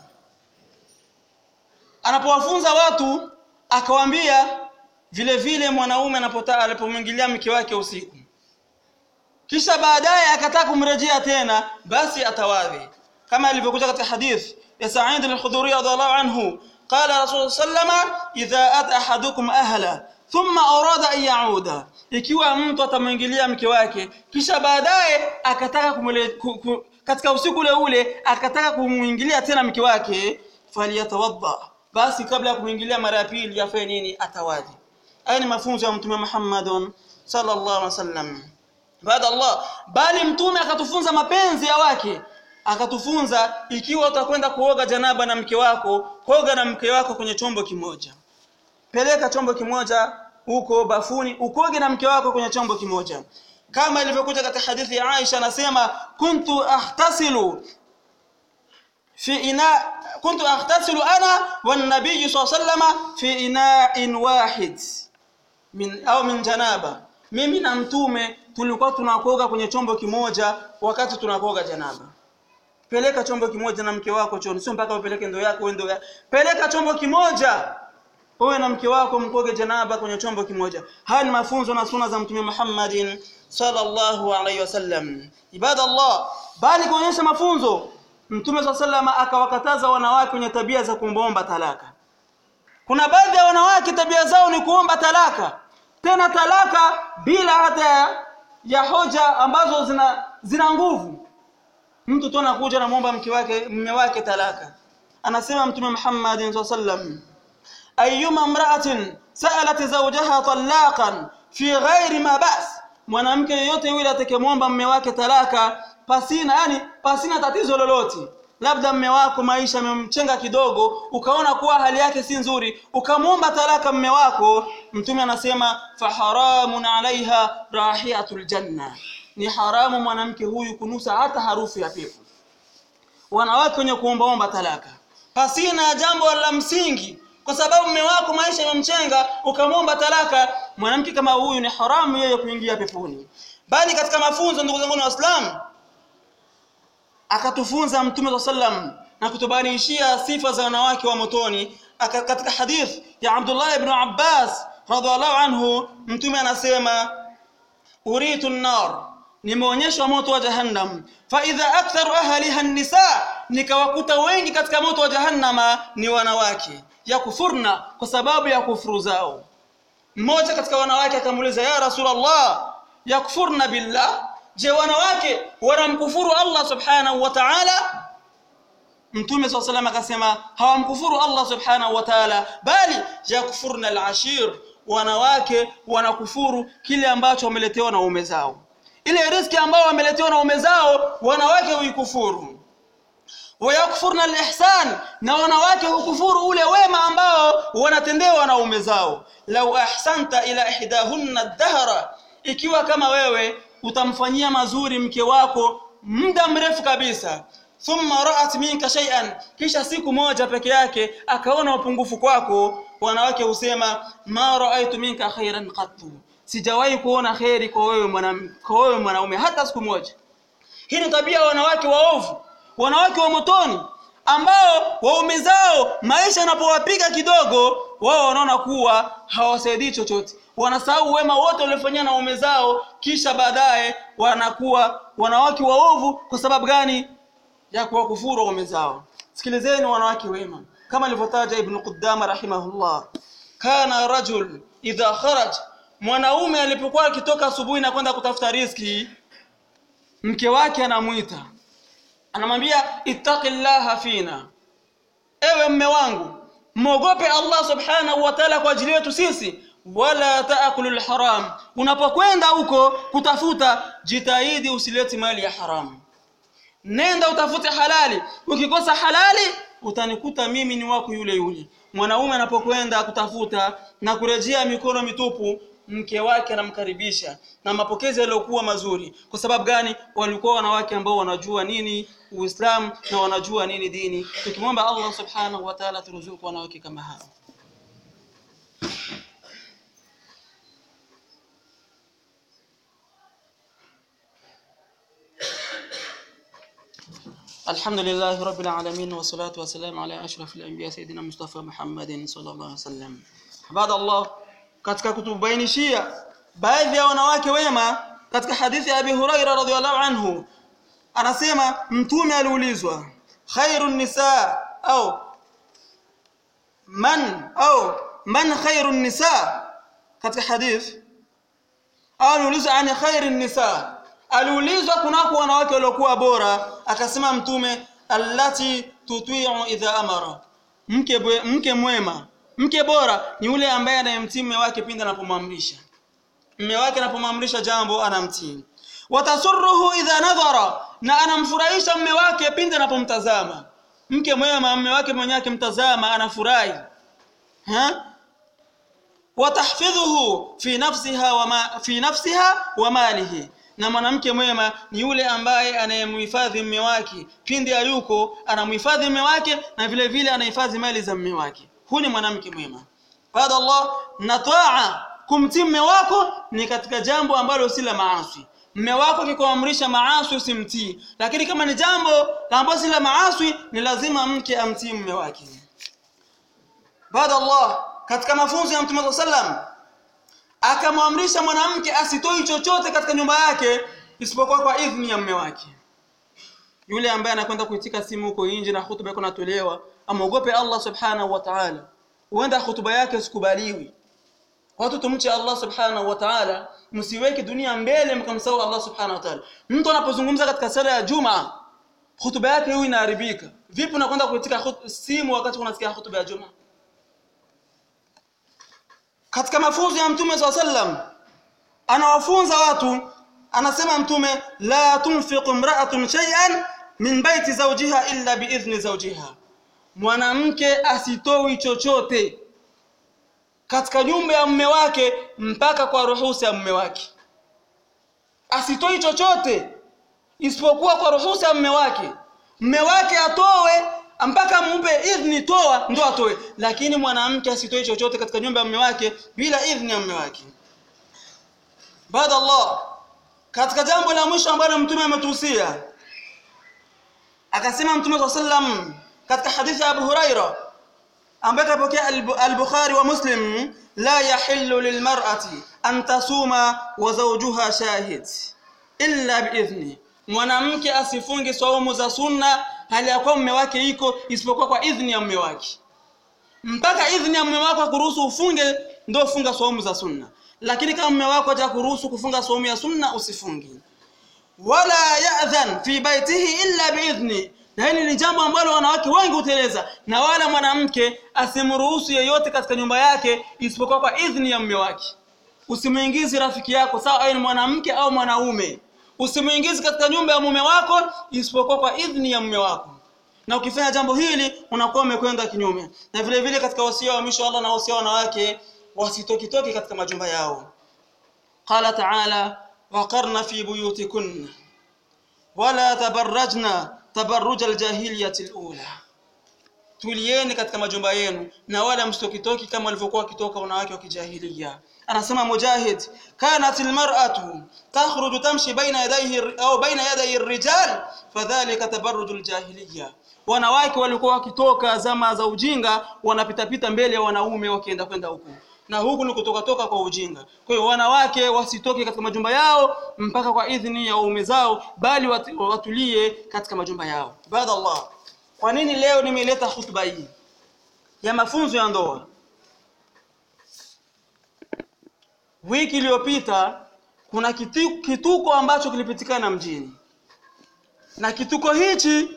anapowafunza watu akawaambia vile vile mwanaume anapotaka alipomwingilia mke wake usiku kisha baadaye akataka kumrejea tena basi atawadhi kama ilivyokuja katika hadith ya Sa'id al-Khudri radhiallahu anhu qala rasul sallama idha ata ahadukum ahla thumma arada an yauda ikiwa mtu atamwingilia mke wake kisha baadaye akataka kumule, ku, ku, katika usiku ule ule akataka kumwingilia tena mke wake faliyatawadda basi kabla ya kumwingilia mara ya pili afanye nini atawadhi haya ni mafunzo ya mtume Muhammad sallallahu alaihi wasallam baada Allah bali mtume akatufunza mapenzi ya wake akatufunza ikiwa utakwenda kuoga janaba na mke wako koga na mke wako kwenye chombo kimoja peleka chombo kimoja huko bafuni ukoge na mke wako kwenye chombo kimoja kama ilivyokuja katika hadithi ya Aisha anasema kuntu ahtasilu في إناء كنت أغتسل أنا والنبي صلى الله عليه وسلم في إناء واحد من أو من جنابة mimi na mtume tulikuwa tunakoga kwenye chombo kimoja wakati tunakoga janaba peleka chombo kimoja na mke wako chooni sio mpaka upeleke ndoo yako ndoo ya peleka chombo kimoja wewe na mke wako mkoge janaba kwenye chombo kimoja haya ni mafunzo na suna za mtume Muhammadin sallallahu alaihi wasallam ibada Allah bali kuonyesha mafunzo Mtume swalla salama akawakataza wanawake wenye tabia za kuombaomba talaka. Kuna baadhi ya wanawake tabia zao ni kuomba talaka, tena talaka bila hata ya hoja ambazo zina zina nguvu. Mtu tu anakuja na muomba mke wake mume wake talaka. Anasema Mtume Muhammad sallallahu alaihi wasallam, ayyuma imra'atin sa'alat zawjaha talaqan fi ghairi ma ba's, mwanamke yeyote yule atakayemwomba mume wake talaka pasina yani pasina tatizo lolote labda mme wako maisha yamemchenga kidogo ukaona kuwa hali yake si nzuri ukamwomba talaka mme wako mtume anasema faharamun alaiha rahiatul janna ni haramu mwanamke huyu kunusa hata harufu ya pepo wanawake wenye kuombaomba talaka pasina jambo la msingi kwa sababu mme wako maisha yamemchenga ukamwomba talaka mwanamke kama huyu ni haramu yeye kuingia peponi bali katika mafunzo ndugu zangu waislamu akatufunza mtume sallam na kutubainishia sifa za wanawake wa motoni katika hadith ya Abdullah ibn Abbas radhiallahu anhu mtume anasema uritu an-nar nimeonyeshwa moto wa jahannam fa idha aktharu ahliha an-nisa nikawakuta wengi katika moto wa jahannama ni wanawake yakufurna kwa sababu ya kufuru zao mmoja katika wanawake akamuuliza ya rasulullah yakfurna billah je wanawake wanamkufuru Allah subhanahu wa ta'ala mtume swalla salam akasema hawamkufuru Allah subhanahu wa ta'ala bali yakfurna al-ashir wanawake wanakufuru kile ambacho wameletewa na ume zao ile riski ambayo wameletewa na ume zao wanawake huikufuru wayakfurna al-ihsan na wanawake hukufuru ule wema ambao wanatendewa na ume zao lau ahsanta ila ihdahunna ad-dahra ikiwa kama wewe utamfanyia mazuri mke wako muda mrefu kabisa thumma ra'at minka shay'an kisha siku moja peke yake akaona upungufu kwako wanawake husema ma raaitu minka khairan qattu sijawahi kuona kheri kwa wewe mwanam- kwa wewe mwanaume hata siku moja hii ni tabia ya wanawake waovu wanawake wa motoni ambao waume zao maisha yanapowapiga kidogo wao wanaona kuwa hawasaidii chochote wanasahau wema wote waliofanyia na waume zao kisha baadaye wanakuwa wanawake waovu kwa sababu gani ya kuwakufuru waume zao sikilizeni wanawake wema kama alivyotaja ibn Qudama rahimahullah kana rajul idha kharaj mwanaume alipokuwa akitoka asubuhi na kwenda kutafuta riski mke wake anamwita anamwambia ittaqillaha fina ewe mme wangu mwogope Allah subhanahu wa ta'ala kwa ajili yetu sisi wala taakulu alharam unapokwenda huko kutafuta jitahidi usilete mali ya haramu nenda utafute halali ukikosa halali utanikuta mimi ni wako yule yule mwanaume anapokwenda kutafuta na kurejea mikono mitupu mke wake anamkaribisha na mapokezi yaliyokuwa mazuri kwa sababu gani walikuwa wanawake ambao wanajua nini uislamu na wanajua nini dini tukimwomba allah subhanahu wa ta'ala turuzuku wanawake kama hao الحمد لله رب العالمين والصلاة والسلام على أشرف الأنبياء سيدنا مصطفى محمد صلى الله عليه وسلم بعد الله katika kutubainishia baadhi ya wanawake wema katika hadithi ya Abi Huraira radhiallahu anhu anasema mtume aliulizwa khairun nisa au man au man khairun nisa katika hadithi au aliulizwa ani khairin nisa aliulizwa kunako wanawake waliokuwa bora akasema mtume allati tuti'u idha amara mke bwe, mke mwema mke bora ni yule ambaye anayemtii mume wake pindi anapomwamrisha mume wake anapomwamrisha jambo anamtii watasurruhu idha nadhara na anamfurahisha mume wake pindi anapomtazama mke mwema mume wake mwenyewe akimtazama anafurahi ha watahfidhuhu fi nafsiha wa ma, fi nafsiha wa malihi na mwanamke mwema ni yule ambaye anayemhifadhi mume wake pindi hayuko anamhifadhi mume wake na vile vile anahifadhi mali za mume wake huyu ni mwanamke mwema baada Allah na taa kumtii mume wako ni katika jambo ambalo si la maasi mume wako akikuamrisha maasi usimtii lakini kama ni jambo ambalo si la maasi ni lazima mke amtii mume wake baada Allah katika mafunzo ya Mtume sallam akamwamrisha mwanamke asitoi chochote katika nyumba yake isipokuwa kwa idhni ya mume wake yule ambaye anakwenda kuitika simu huko nje na hutuba yako natolewa amogope Allah subhanahu wa ta'ala huenda hutuba yake usikubaliwi watu tumche Allah subhanahu wa ta'ala msiweke dunia mbele mkamsahau Allah subhanahu wa ta'ala mtu anapozungumza katika sala ya Juma hutuba yake hiyo inaharibika vipi unakwenda kuitika simu wakati unasikia hutuba ya Juma katika mafunzo ya mtume swalla sallam anawafunza watu anasema mtume la tunfiqu imra'atun shay'an min baiti zawjiha illa biidhni zawjiha mwanamke asitoi chochote katika nyumba ya mume wake mpaka kwa ruhusa ya mume wake asitoi chochote isipokuwa kwa ruhusa ya mume wake mume wake atowe mpaka mumpe idhni toa ndo atoe lakini mwanamke asitoe chochote katika nyumba ya mume wake bila idhni ya mume wake baada Allah katika jambo la mwisho ambalo mtume ametuhusia akasema mtume swalla sallam katika hadithi ya Abu Huraira ambaye kapokea al-Bukhari wa Muslim la yahillu lilmar'ati an tasuma wa zawjuha shahid illa biidhni mwanamke asifunge saumu za sunna hali ya kuwa mume wake iko isipokuwa kwa idhni ya mume wake mpaka idhni ya mume wako kuruhusu ufunge ndio funga saumu za sunna lakini kama mume wako hajakuruhusu kufunga saumu ya sunna usifungi wala ya'dhan fi baitihi illa biidhni na hili ni jambo ambalo wanawake wengi huteleza na wala mwanamke asimruhusu yeyote katika nyumba yake isipokuwa kwa idhni ya mume wake usimuingizi rafiki yako sawa awe ni mwanamke au mwanaume usimuingizi katika nyumba ya mume wako isipokuwa kwa idhni ya mume wako na ukifanya jambo hili unakuwa umekwenda kinyume na vile vile katika wasia wa mwisho Allah na wasia wanawake wasitokitoke katika majumba yao qala ta'ala waqarna fi buyutikunna wala tabarrajna tabarruj aljahiliyati alula tulieni katika majumba yenu na wala msitokitoki kama walivyokuwa wakitoka wanawake wa kijahilia anasema mujahid kanat almar'atu takhruju tamshi baina yadayhi au baina yaday ar-rijal fadhalika tabarruj al-jahiliya wanawake walikuwa wakitoka zama za ujinga wanapitapita mbele ya wanaume wakienda kwenda huku na huku ni kutoka toka kwa ujinga kwa hiyo wanawake wasitoke katika majumba yao mpaka kwa idhini ya waume zao bali watu- watulie katika majumba yao baada Allah kwa nini leo nimeleta hutuba hii ya mafunzo ya ndoa wiki iliyopita kuna kitu, kituko ambacho kilipitikana mjini na kituko hichi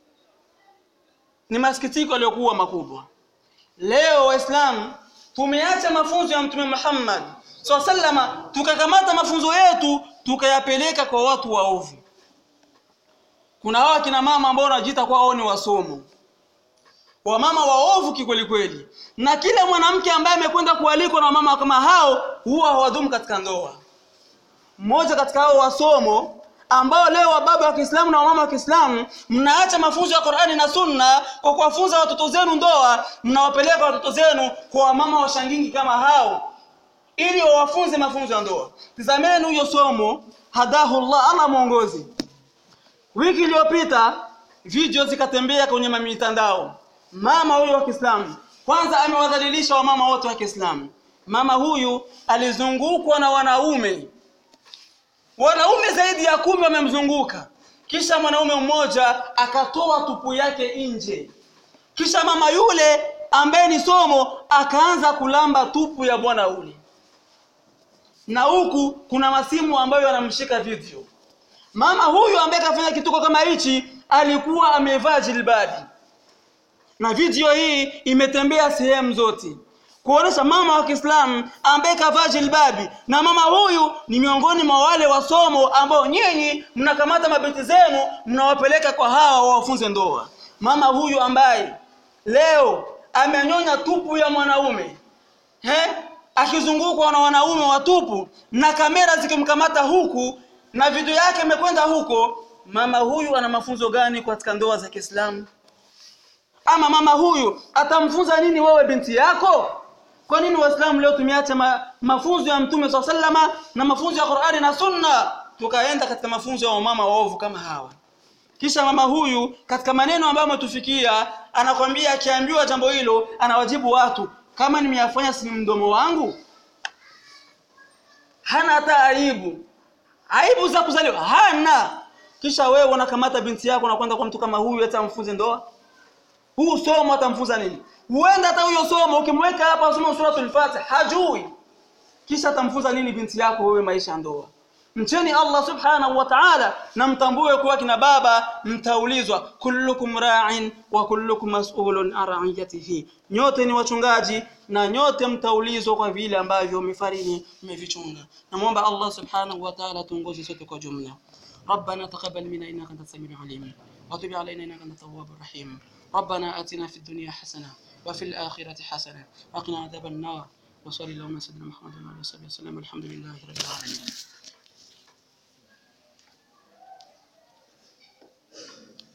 ni masikitiko yaliyokuwa makubwa leo waislamu tumeacha mafunzo ya mtume Muhammad SAW sallama tukakamata mafunzo yetu tukayapeleka kwa watu waovu kuna hawa kina mama ambao wanajiita kwa wao ni wasomo wamama waovu kikweli kweli na kila mwanamke ambaye amekwenda kualikwa na wamama kama hao huwa hawadumu katika ndoa mmoja katika hao wasomo ambao leo wababa wa Kiislamu na wamama wa Kiislamu mnaacha mafunzo ya Qur'ani na Sunna kwa kuwafunza watoto zenu ndoa mnawapeleka watoto zenu kwa wamama washangingi kama hao ili wawafunze mafunzo ya ndoa tazameni huyo somo hadahu Allah Allah muongozi wiki iliyopita video zikatembea kwenye mitandao mama huyu wa Kiislamu kwanza amewadhalilisha wamama wote wa Kiislamu mama huyu alizungukwa na wanaume wanaume zaidi ya kumi wamemzunguka kisha mwanaume mmoja akatoa tupu yake nje kisha mama yule ambaye ni somo akaanza kulamba tupu ya bwana ule na huku kuna masimu ambayo yanamshika video mama huyu ambaye kafanya kituko kama hichi alikuwa amevaa jilbadi na video hii imetembea sehemu zote kuonesha mama wa Kiislamu ambaye kavaa jilbabi na mama huyu ni miongoni mwa wale wasomo ambao nyinyi mnakamata mabinti zenu mnawapeleka kwa hawa wafunze ndoa mama huyu ambaye leo amenyonya tupu ya mwanaume he akizungukwa na wanaume watupu na kamera zikimkamata huku na video yake imekwenda huko mama huyu ana mafunzo gani katika ndoa za Kiislamu ama mama huyu atamfunza nini wewe binti yako kwa nini waislamu leo tumeacha ma, mafunzo ya mtume swalla sallama na mafunzo ya Qur'ani na Sunna tukaenda katika mafunzo ya mama waovu kama hawa kisha mama huyu katika maneno ambayo ametufikia anakwambia akiambiwa jambo hilo anawajibu watu kama nimeyafanya si mdomo wangu hana hata aibu aibu za kuzaliwa hana kisha wewe unakamata binti yako na kwenda kwa mtu kama huyu hata mfunze ndoa huu somo atamfunza nini huenda hata huyo somo ukimweka hapa asome suratul Fatiha hajui kisha atamfunza nini binti yako wewe maisha ya ndoa mcheni Allah subhanahu wa ta'ala na mtambue kuwa kina baba mtaulizwa kullukum ra'in wa kullukum mas'ulun an ra'iyatihi nyote ni wachungaji na nyote mtaulizwa kwa vile ambavyo mifarini mmevichunga namuomba Allah subhanahu wa ta'ala tuongoze sote kwa jumla ربنا تقبل منا انك انت السميع العليم وتب علينا انك انت التواب الرحيم ربنا اتنا في الدنيا حسنه وفي الاخره حسنه وقنا عذاب النار وصلى اللهم على سيدنا محمد وعلى اله وصحبه وسلم الحمد لله رب العالمين